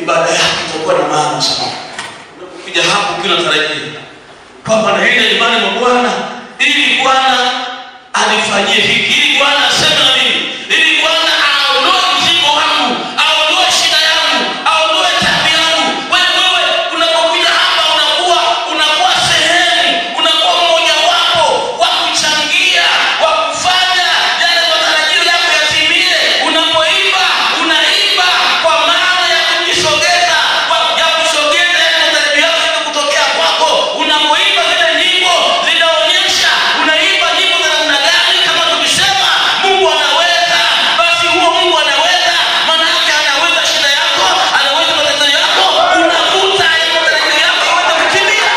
ibada yako itakuwa na maana sana unapokuja hapo ukiwa unatarajia kwamba naenda nyumbani mwa bwana ili bwana anifanyie hiki ili bwana aseme na mimi ili bwana aondoe mzigo wangu aondoe shida yangu aondoe tabu yangu wewe wewe unapokuja hapa unakuwa unakuwa sehemu unakuwa mmojawapo wa kuchangia wa kufanya yale matarajio yako yatimie unapoimba unaimba kwa maana ya kujisogeza kwa- ya kusogeza yale matarajio yako ili kutokea kwako unapoimba zile nyimbo zinaonyesha unaimba nyimbo za namna gani kama tukisema mungu anaweza basi huo mungu anaweza maana yake anaweza shida yako anaweza matatizo yako unavuta yale matarajio yako iweze kutimia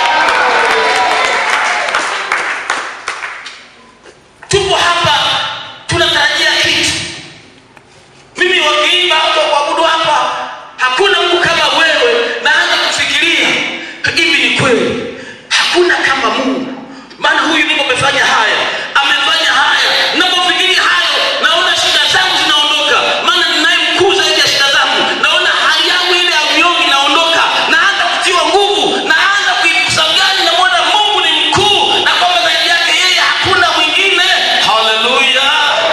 tupo hapa tunatarajia kitu mimi wakiimba hapa kuabudu hapa hakuna mungu kama wewe naanza kufikiria hivi ni kweli hakuna kama mungu maana huyu mungu amefanya haya amefanya haya napofikiria hayo naona shida zangu zinaondoka maana ninaye mkuu zaidi ya shida zangu naona hali yangu ile ya unyonge inaondoka naanza kutiwa nguvu naanza kuikusagani namwona mungu ni mkuu na kwamba zaidi yake yeye hakuna mwingine haleluya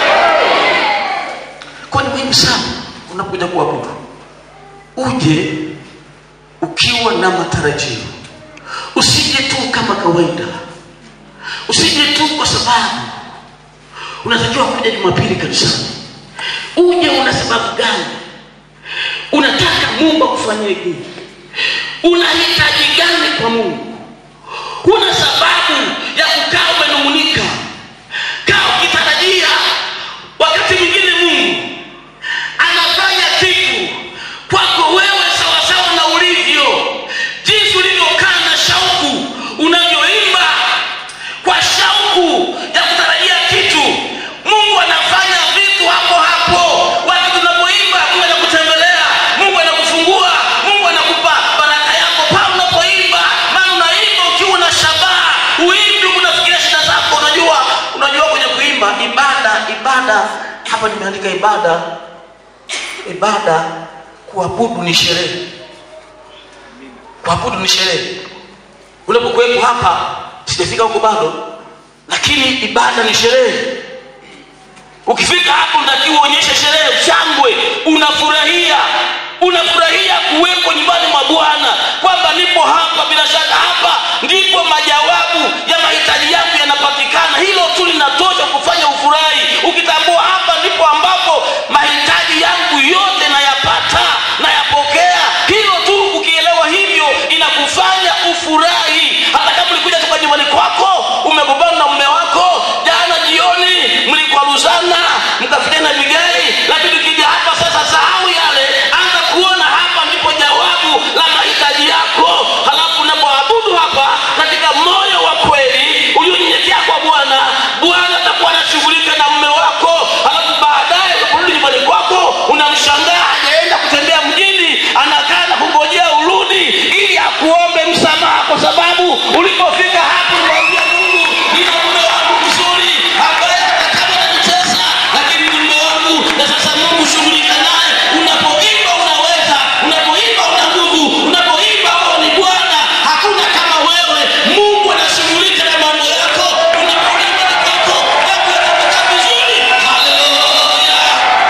kwa ni muhimu sana unapokuja kuabudu uje ukiwa na matarajio usije tu kama kawaida usije tu kwa sababu unatakiwa kuja jumapili kanisani uje una sababu gani unataka mungu akufanyie nini unahitaji gani kwa mungu huna sababu ya kukaa umenung'unika kaa ukitarajia wakati mwingine mungu anafanya kitu kwako wewe sawasawa na ulivyo jinsi ulivyokaa na shauku unavyoimba kwa shauku ya kutarajia kitu mungu anafanya vitu hapo hapo wakati tunapoimba mungu anakutembelea mungu anakufungua mungu anakupa baraka yako pale unapoimba maana unaimba ukiwa na shabaha uimbi unafikiria shida zako unajua unajua kwenye kuimba ibada ibada hapa nimeandika ibada ibada kuabudu ni sherehe kuabudu ni sherehe unapokuwepo hapa sijafika huko bado lakini ibada ni sherehe ukifika hapo unatakiwa uonyeshe sherehe shangwe unafurahia unafurahia kuwepo nyumbani mwa bwana kwamba nipo hapa bila shaka hapa ndipo majawabu ya mahitaji yangu yanapatikana hilo tu linatosha kufanya ufurahi ukitambua hapa ndipo ambapo mahitaji yangu yote nayapata nayapokea hilo tu ukielewa hivyo inakufanya ufurahi hata kama ulikuja toka nyumbani kwako umegombana na mume wako jana jioni mlikwaruzana mkafitana vigai lakini ukija hapa sasa sahau yale anza kuona hapa ndipo jawabu la mahitaji yako halafu unapoabudu hapa katika moyo wa kweli ulionyenyekea kwa bwana bwana atakuwa anashughulika na mume wako halafu baadaye unaporudi nyumbani kwako unamshangaa hajaenda kutembea mjini anakaa na kungojea urudi ili akuombe msamaha kwa sababu ulipofika hapo ulimwambia mungu nina mume wangu mzuri ambaye hata kama ananicheza lakini ni mume wangu na sasa mungu shughulika naye unapoimba unaweza unapoimba una nguvu unapoimba wewe ni bwana hakuna kama wewe mungu anashughulika na mambo yako unapoimba ni kwako mambo yanakwenda vizuri haleluya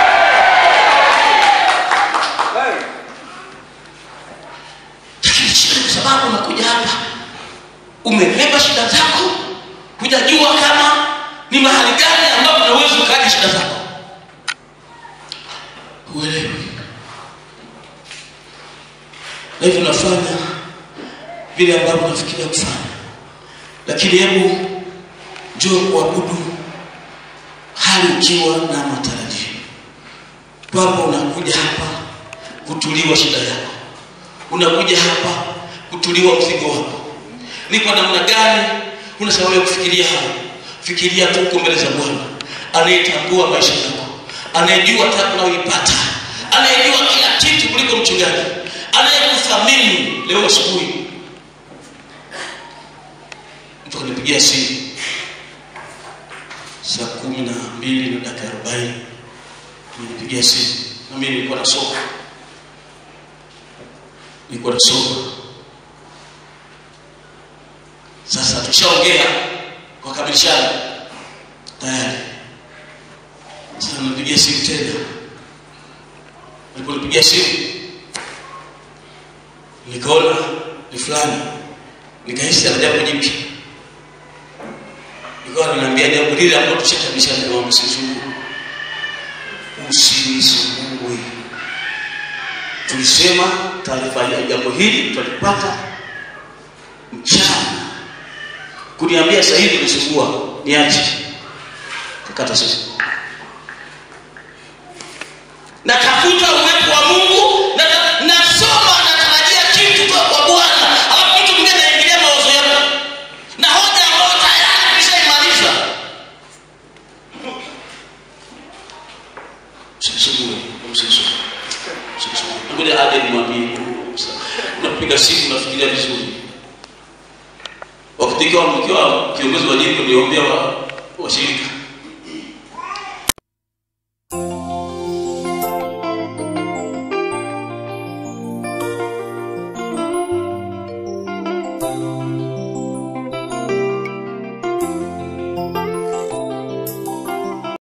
lakini shida kwa sababu unakuja hapa umebeba shida zako hujajua kama ni mahali gani ambapo unaweza ukaacha shida zako huelewi na hivyo unafanya vile ambavyo unafikiria kufanya lakini hebu njoo kuabudu hali ukiwa na matarajio kwamba unakuja hapa kutuliwa shida yako unakuja hapa kutuliwa mzigo wako ni kwa namna gani una sababu ya kufikiria hayo fikiria tu uko mbele za bwana anayetambua maisha yako anayejua tabu unayoipata anayejua kila kitu kuliko mchungaji anayekuthamini leo asubuhi mtu akanipigia simu saa kumi na mbili na dakika arobaini nilipigia simu na mimi nilikuwa nasoma nilikuwa nasoma sasa tushaongea kwa kamilishana tayari sasa nipigia simu tena aliponipigia simu nikaona ni fulani nikahisi ana jambo jipya nikawa ninaambia jambo lile ambalo tushatabishana kama msisumbue usinisumbue tulisema taarifa ya jambo hili tutalipata mchana kuniambia sasa hivi nisumbua niache kakata simu natafuta uwepo wa mungu na nasoma natarajia kitu kwa kwa bwana alafu mtu mwingine anaingilia mawazo yako na hoja ambayo tayari nishaimaliza usisumbue usisumbue usisumbue ngoja aje nimwambie unapiga simu unafikiria vizuri wakati ikiwa mkiwa kiongozi wa jimbo niombea wa washirika